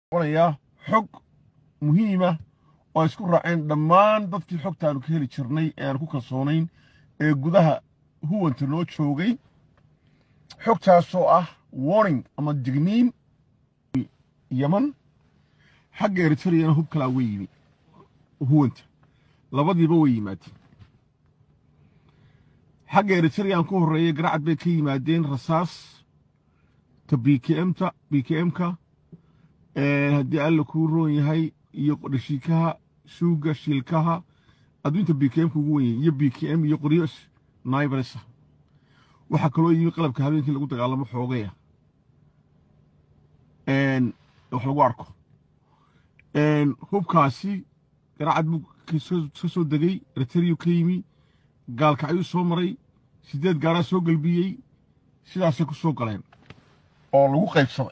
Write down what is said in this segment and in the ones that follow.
noqonayaa xog muhiima oo isku raaceen dhammaan dadkii xogtaanu ka heli jirnay ee aan ku kalsoonayn ee gudaha huwanta noo joogay xogtaasoo ah warning ama digniin yeman xagga eritreyana hub kalaa way yimi huwanta labadiiba way yimaadeen xagga eritreyan ku horreeya garacad bay ka yimaadeen rasaas ta b k mta b k m-ka haddii alla kuu roon yahay iyo dhashiikaha shuuga shiilkaha adduunta b k m-ka ugu wen yahay iyo b k m iyo qoryo naibresa waxaa kaloo yimi qalabka habeenkii lagu dagaalamo xoogaya wax lagu arko hubkaasi garacad buu ka soo degay eritreyu ka yimi gaalkacyuu soo maray siddeed gaaraa soo gelbiyey sidaasay ku soo galeen oo lagu qaybsaday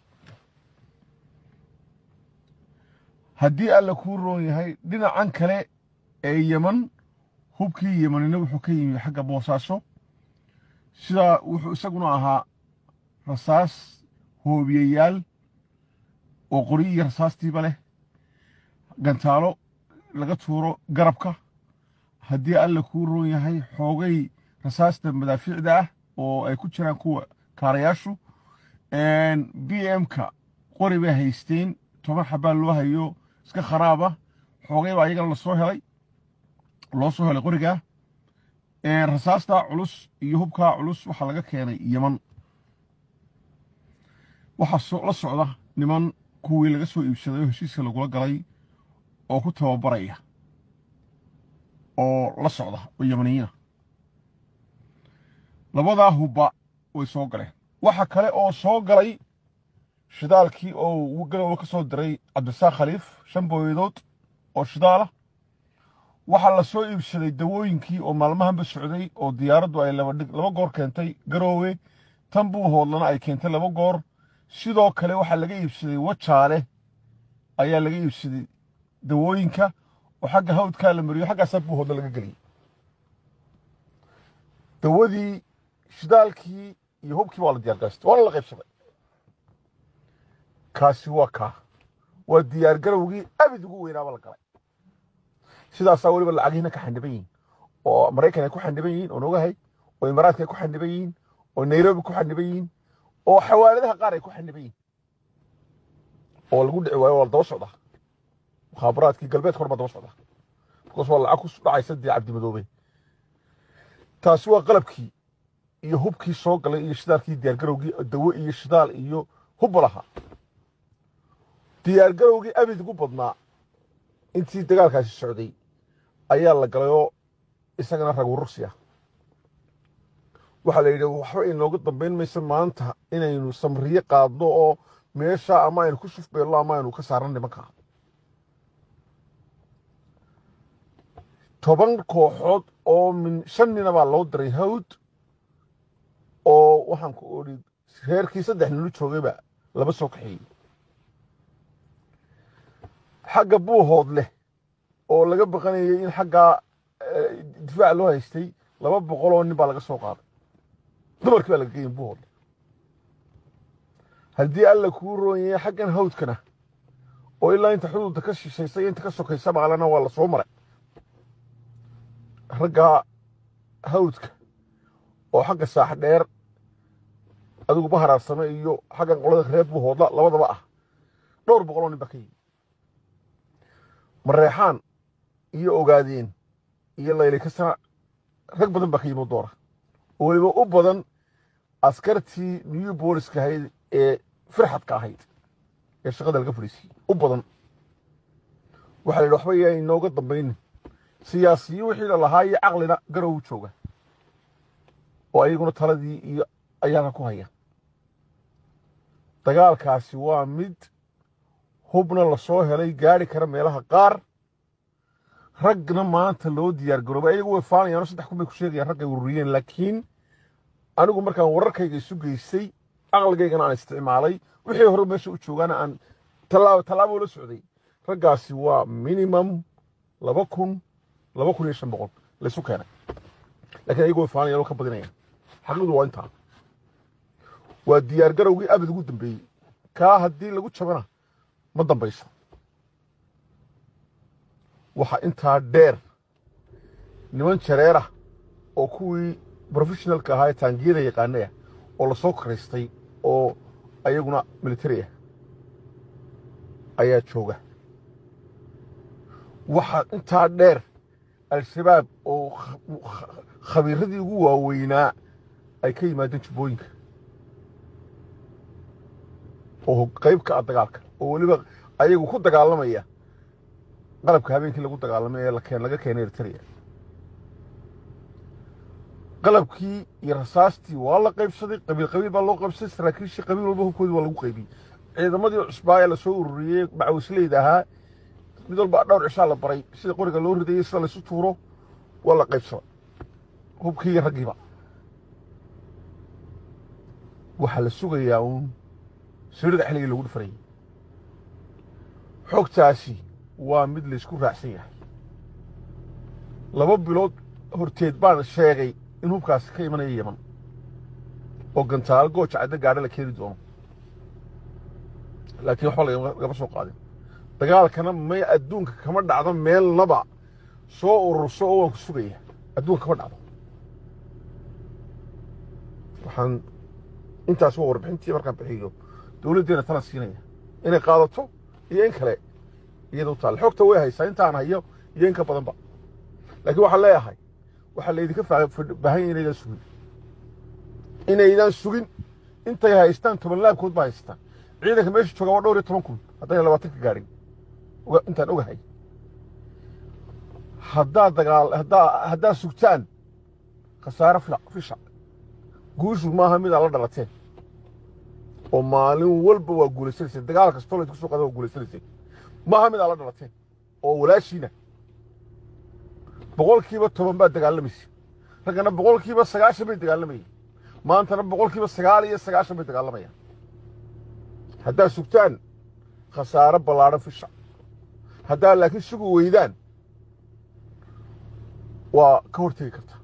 haddii alla kuu roon yahay dhinacan kale ee yeman hubkii yemanina wuxuu ka yimi xagga boosaaso sidaa wuxuu isaguna ahaa rasaas hoobiyayaal oo qori iyo rasaastiiba leh gantaalo laga tuuro garabka haddii alla kuu roon yahay xoogay rasaasta madaafiicda ah oo ay ku jiraan kuwa kaarayaashu b m-ka qori bay haysteen toban xabaa loo hayo iska kharaaba xoogay baa iyagana lasoo helay loo soo helay qorigaa rasaastaa culus iyo hubkaa culus waxaa laga keenay yeman waxaa la socda niman kuwii laga soo iibsaday oo heshiiska lagula galay oo ku tababaraya oo la socda oo yemaniyiina labadaa hubba way soo galeen waxa kale oo soo galay shidaalkii oo galowga ka soo diray cabdisaaq khaliif shan booyadood oo shidaalah waxaa la soo iibsaday dawooyinkii oo maalmahanba socday oo diyaaraddu ay laba goor keentay garoowe tan buu hoodlana ay keentay laba goor sidoo kale waxaa laga iibsaday wajaale ayaa laga iibsaday dawooyinka oo xagga hawdkaa la mariyo xaggaasaa buu hoodla laga geliyey dawadii shidaalkii iyo hubkii waa la diyaargaystay waana la qaybsaday kaasi waa kaa waa diyaar garowgii abid ugu weynaaba la galay sidaasaa weliba lacagihiina ka xandhiban yihiin oo maraykan ay ku xandhiban yihiin oo nogahay oo imaaraadka ay ku xandhiban yihiin oo nairobi ku xandhiban yihiin oo xawaaladaha qaar ay ku xandhiban yihiin oo lagu dhici waayo waa la daba socdaa mukhaabaraadkii galbeedka hor baa daba socdaa bikaas waa lacag ku dhacaysa dee cabdimadoobe taasi waa qalabkii iyo hubkii soo galay iyo shidaalkii diyaargarowgii dawo iyo shidaal iyo hubba lahaa diyaargarowgii abid ugu badnaa intii dagaalkaasi socday ayaa la galay oo isagana rag urursi ah waxaa la yidhi waxba inooga dambayn maysa maanta inaynu samriye qaadno oo meesha ama aynu ku shufbeelno ama aynu ka saarno nimanka toban kooxood oo min shan nina baa loo diray hawd oo waxaan ku odhi reerkii saddex ninu joogayba laba soo kaxeeyey xagga buuhood leh oo laga baqanayay in xaggaa difaac loo haystay laba boqol oo nin baa laga soo qaaday dumarkii baa laga geeyay buuhood leh haddii alla kuu roon yahay xaggan hawdkana oo ilaa inta xuduudda ka shishaysa iyo inta ka sokaysa maalana waa la soo maray raggaa hawdka oo xagga saax dheer adigu baharaarsame iyo xaggan qolada reer buuhoodla labadaba ah dhowr boqol oo nin baa ka yimi mareexaan iyo ogaadeen iyo layli kasana rag badan baa ka yimi doora oo weliba u badan askartii new booliska ahayd ee firxadka ahayd ee shaqada laga fadhiisiyey u badan waxaa la yidhi waxba yaa inooga dambaynin siyaasiyi wixii la lahaa iyo caqlina garow jooga oo ayaguna taladii iyo ayaana ku haya dagaalkaasi waa mid hubna la soo helay gaari kara meelaha qaar ragna maanta loo diyaar garoobay ayagu way faanayaano saddex kun bay ku sheegayaan raggay ururiyeen laakiin anigu markaan wararkayga isu geystay caqligaygana aan isticmaalay wixii hore meesha u joogaana aan tallaabo la socday raggaasi waa minimum laba kun laba kun iyo shan boqol laysu keenay laakiin ayagu way faanayaan oo ka badinayaan xaqiiqdu waa intaa waa diyaar garowgii abid ugu dambeeyey kaa haddii lagu jabana ma dambayso waxaa intaa dheer niman jareera oo kuwii professionalka ahaa ee taangiyada yaqaanaya oo lasoo karaystay oo ayaguna militari ah ayaa jooga waxaa intaa dheer al-shabaab oo khabiiradii ugu waaweynaa ay ka yimaadeen jubbooyinka oo qayb ka ah dagaalka oo weliba ayagu ku dagaalamaya qalabka habeenkii lagu dagaalamay ee lakeen laga keenay eritrea qalabkii iyo rasaastii waa la qaybsaday qabiil qabiil baa loo qaybsaday saraakiishii qabiil walba hubkoodii waa lagu qaybiyey ciidamadii cusbaa ee lasoo ururiyey macawisleyda ahaa mid walba dhowr cishaa la baray sida qoriga loo ridayey sida laysu tuuro waa la qaybsaday hubkii iyo raggiiba waxaa la sugayaa uun sirida xilligii lagu dhufarayay xogtaasi waa mid laysku raacsan yahay laba bilood horteed baan sheegay in hubkaasi ka imanaya yeman oo gantaalo gooja cadda gaadha la keeni doono laakiin waxba lagama soo qaadin dagaalkana may adduunka kama dhacdo meelnaba soo ururso oo waan ku sugaya adduunka kama dhacdo waxaan intaas waa warbixintii markaan bixiyo dowladdeena tala siinaya inay qaadato iyo in kale iyada u taalla xogta way haysaa intaan hayo iyo in ka badanba laakiin waxaan leeyahay waxaa laydinka baahan yahay inaydaan sugin inaydaan sugin intay haystaan toban laabkood baa haystaan ciidanka meesha jooga waa dhowr iyo toban kun haddayna labaatanka gaadhin intaan ogahay haddaad dagaal haddaa haddaad sugtaan khasaare fila fisha guushu maaha midaa la dhalateen oo maalin walba waa guulaysanaysay dagaal kastoo laydku soo qaada waa guulaysanaysay maaha midaa la dhalateen oo walaashiina boqolkiiba toban baad dagaalamaysa raggana boqolkiiba sagaashan bay dagaalamayeen maantana boqolkiiba sagaal iyo sagaashan bay dagaalamayaan haddaad sugtaan khasaare ballaadhan fisha haddaad laakiin sugi weydaan waa ka hortegi karta